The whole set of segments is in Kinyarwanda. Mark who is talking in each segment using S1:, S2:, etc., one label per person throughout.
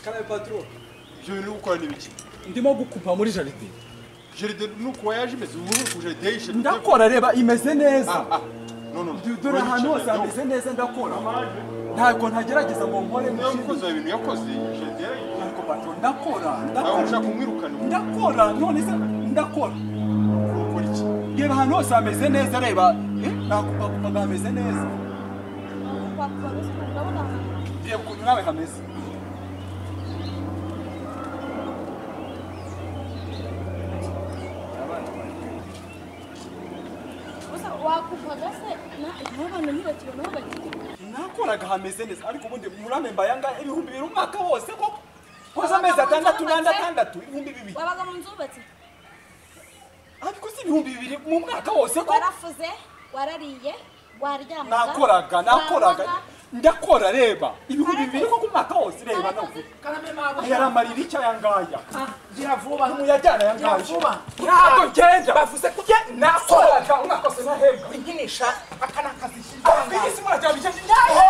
S1: karabe patro
S2: ibyo bintu uri gukora ni ibiki
S1: ndimo gukupa muri jaride
S2: jaride ni uko yaje imeze ubu ngubu jaride yishe
S1: ndakora reba imeze neza
S2: none
S1: dore ahantu hose hameze neza ndakora ntabwo ntagerageza ngo nkore mu
S2: niyo
S1: kindi
S2: mukozi wa ibintu yakoze jaride yarayiye
S1: ariko patro ndakora
S2: nawe
S1: ndakora
S2: ushaka kumwirukana ubu
S1: ndakora none se ndakora
S2: ukora iki
S1: reba ahantu hose hameze neza reba eh, nakupakupa ngo hameze neza reba ukuntu nawe hameze
S3: wakuvaga se naho abantu ntibakire naho bagiye
S1: nakoraga hameze neza ariko ubundi murame mbayanga ibihumbi bibiri umwaka wose koko koza amezi atandatu n'andi atandatu ibihumbi bibiri
S3: wabaga mu nzu wubatse
S1: ariko si ibihumbi bibiri mu mwaka wose ko
S3: warafuze warariye waryamaga
S1: nakoraga nakoraga
S3: wabaga-
S1: ndakora reba ibihumbi bibiri ko ku mwaka wose reba nawe
S4: Karame mabuja.
S1: yaramarira iki aya ngaya
S4: Gira vuba.
S1: umuyajyana aya
S4: Gira
S1: ngaya
S4: vuba.
S1: ntabwo ngenda
S4: Bavuze ko ujya
S1: nakoraga umwaka wose nahembwa
S4: inkinisha aka ni akazi
S1: abigisi murajya bijyanye naho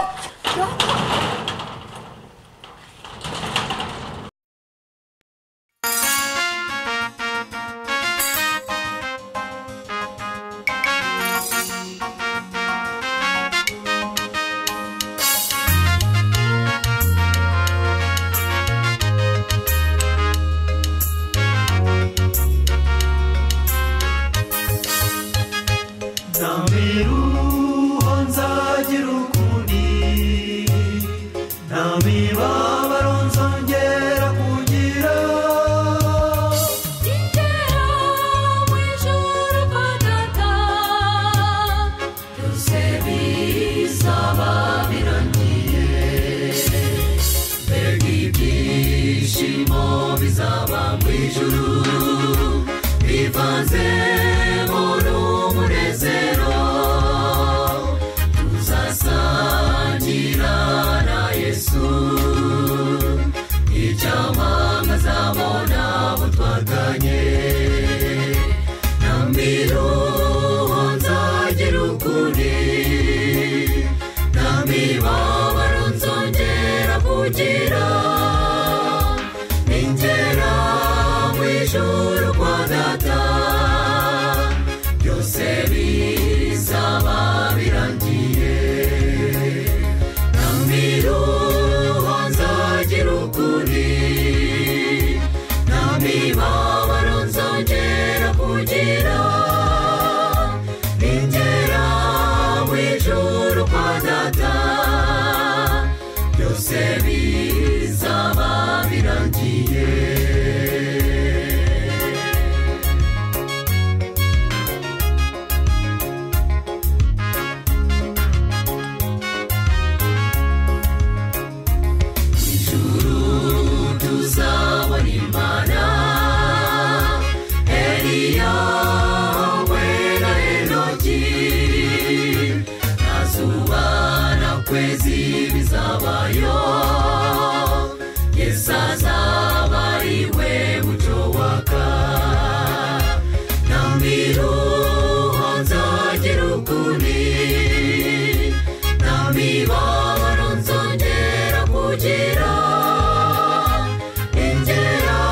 S5: ntamiruho nzagira ukundi nta mibabaro nzongera kugira
S6: Ingera mu ijuru kwa data byose bizaba birangiye mbega ibyishimo bizaba mu ijuru bivanzemo n'umunezero tuzasangira na yesu icyamanga azabona abo twaganye namiruho nzagira ukuri namibabaro nzongera kugira ningera mu ijuru kwa data byose bizaba birangiye namiruho nzagira ukuri namibabaro nzongera kugira ningera mu ijuru kwa data byose bizaba birangiye ijuru tuzabona imana eliya we na enoki nta zuba na kwezi bizabayo yesu azaba ari we mucyo waka namiruho nzagira ukuri namibabaro nzongera kugira ingera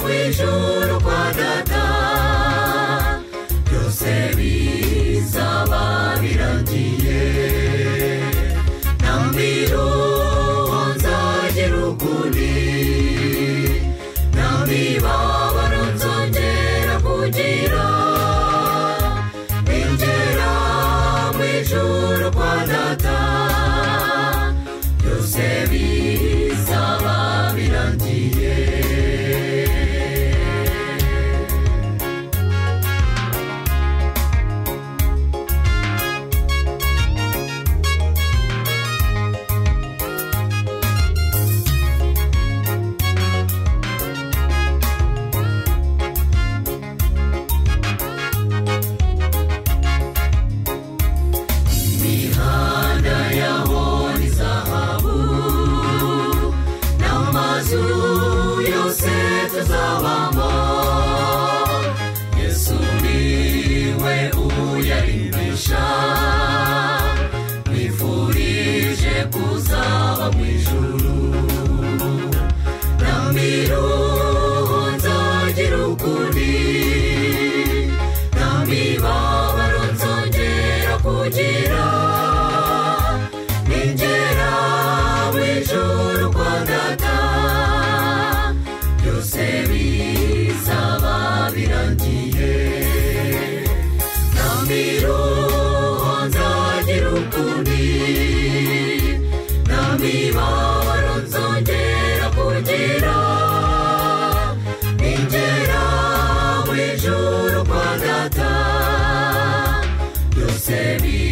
S6: mu ijuru kwa data byose bizaba birangiye namiruho nzagira ukuri namibabaro nzongera kugira ingera mu ijuru kwa data byose bizaba birangiye imihanda yaho ni zahabu n'amazu yose tuzabamo yesu niwe uyarimbisha nifurije kuzaba mu ijuru sebi